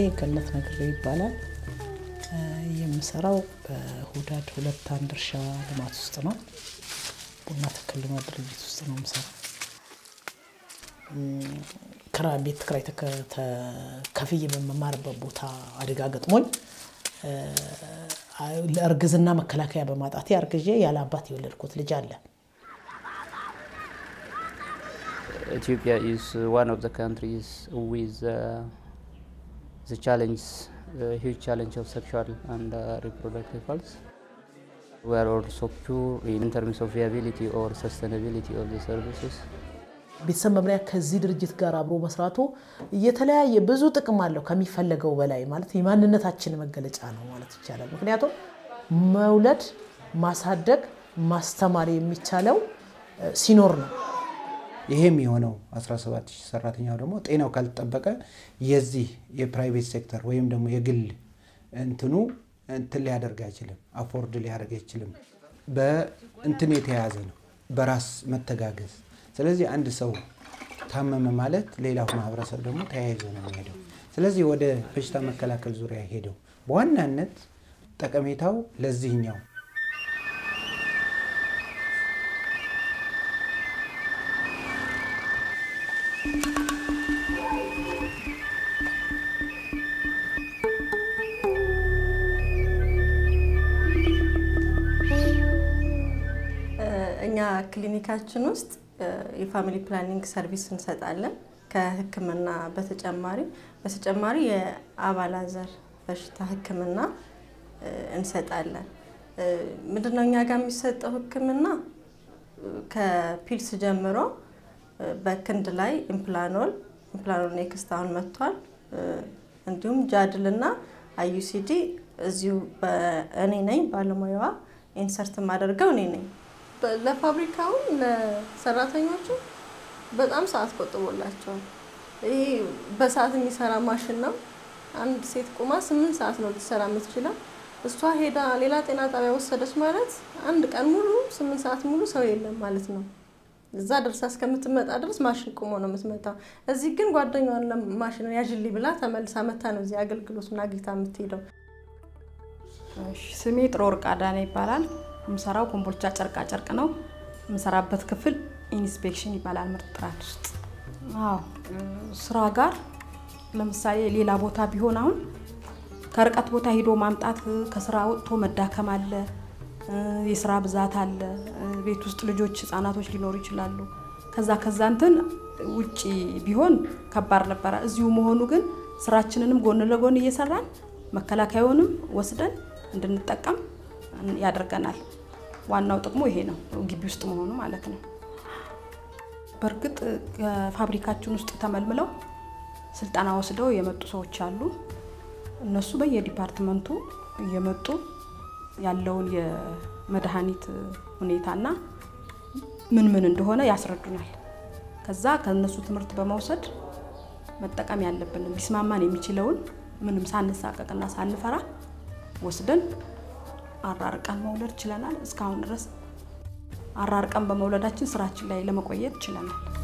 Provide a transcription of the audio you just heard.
ገነት ነግሬ ይባላል። የምሰራው በሁዳድ ሁለት አንድ እርሻ ልማት ውስጥ ነው። ቡና ተክል ልማት ድርጅት ውስጥ ነው የምሰራው። ክራይ ቤት ክራይ ከፍዬ በመማርበት ቦታ አደጋ ገጥሞኝ ለእርግዝና መከላከያ በማጣቴ አርግዤ ያለ አባት የወለድኩት ልጅ አለ። Ethiopia is one of the countries with uh, the challenge, uh, huge challenge of sexual and uh, reproductive health. We are also poor in terms of viability or sustainability of the services. ቤተሰብ መምሪያ ከዚህ ድርጅት ጋር አብሮ መስራቱ የተለያየ ብዙ ጥቅም አለው ከሚፈለገው በላይ ማለት የማንነታችን መገለጫ ነው ማለት ይቻላል። ምክንያቱም መውለድ፣ ማሳደግ፣ ማስተማር የሚቻለው ሲኖር ነው። ይሄም የሆነው 17 ሺህ ሰራተኛው ደግሞ ጤናው ካልተጠበቀ የዚህ የፕራይቬት ሴክተር ወይም ደግሞ የግል እንትኑ እንትን ሊያደርግ አይችልም፣ አፎርድ ሊያደርግ አይችልም። በእንትን የተያያዘ ነው፣ በራስ መተጋገዝ። ስለዚህ አንድ ሰው ታመመ ማለት ሌላው ማህበረሰብ ደግሞ ተያይዞ ነው የሚሄደው። ስለዚህ ወደ በሽታ መከላከል ዙሪያ ሄደው በዋናነት ጠቀሜታው ለዚህኛው እኛ ክሊኒካችን ውስጥ የፋሚሊ ፕላኒንግ ሰርቪስ እንሰጣለን። ከሕክምና በተጨማሪ በተጨማሪ የአባላዘር በሽታ ሕክምና እንሰጣለን። ምንድነው እኛ ጋር የሚሰጠው ሕክምና ከፒልስ ጀምሮ በክንድ ላይ ኢምፕላኖል ኢምፕላኖል ኔክስት አሁን መጥቷል። እንዲሁም ጃድል እና አዩሲዲ እዚሁ እኔ ነኝ ባለሙያዋ ኢንሰርት የማደርገው እኔ ነኝ። ለፋብሪካውም ለሰራተኞቹ በጣም ሰዓት ቆጥቦላቸዋል። ይሄ በሰዓት የሚሰራ ማሽን ነው። አንድ ሴት ቁማ ስምንት ሰዓት ነው ልትሰራ የምትችለው። እሷ ሄዳ ሌላ ጤና ጣቢያ ወሰደች ማለት አንድ ቀን ሙሉ ስምንት ሰዓት ሙሉ ሰው የለም ማለት ነው። እዛ ደርሳ እስከምትመጣ ድረስ ማሽን ቁሞ ነው የምትመጣው። እዚህ ግን ጓደኛዋን ማሽን ያዥልኝ ብላ ተመልሳ መታ ነው እዚህ አገልግሎቱን አግኝታ የምትሄደው። ስሜ ጥሩ ወርቅ አዳነ ይባላል። የምሰራው ኮምቦልቻ ጨርቃ ጨርቅ ነው። የምሰራበት ክፍል ኢንስፔክሽን ይባላል ምርት ጥራት ውስጥ። አዎ ስራ ጋር ለምሳሌ ሌላ ቦታ ቢሆን አሁን ከርቀት ቦታ ሂዶ ማምጣት ከስራ ወጥቶ መዳከም አለ፣ የስራ ብዛት አለ፣ ቤት ውስጥ ልጆች ህጻናቶች ሊኖሩ ይችላሉ። ከዛ ከዛ እንትን ውጪ ቢሆን ከባድ ነበረ። እዚሁ መሆኑ ግን ስራችንንም ጎን ለጎን እየሰራን መከላከያውንም ወስደን እንድንጠቀም ያደርገናል። ዋናው ጥቅሙ ይሄ ነው፣ ግቢ ውስጥ መሆኑ ማለት ነው። በእርግጥ ከፋብሪካችን ውስጥ ተመልምለው ስልጠና ወስደው የመጡ ሰዎች አሉ። እነሱ በየዲፓርትመንቱ እየመጡ ያለውን የመድኃኒት ሁኔታና ምን ምን እንደሆነ ያስረዱናል። ከዛ ከእነሱ ትምህርት በመውሰድ መጠቀም ያለብንን ሊስማማን የሚችለውን ምንም ሳንሳቀቅና ሳንፈራ ወስደን አራርቀን መውለድ ችለናል። እስካሁን ድረስ አራርቀን በመውለዳችን ስራችን ላይ ለመቆየት ችለናል።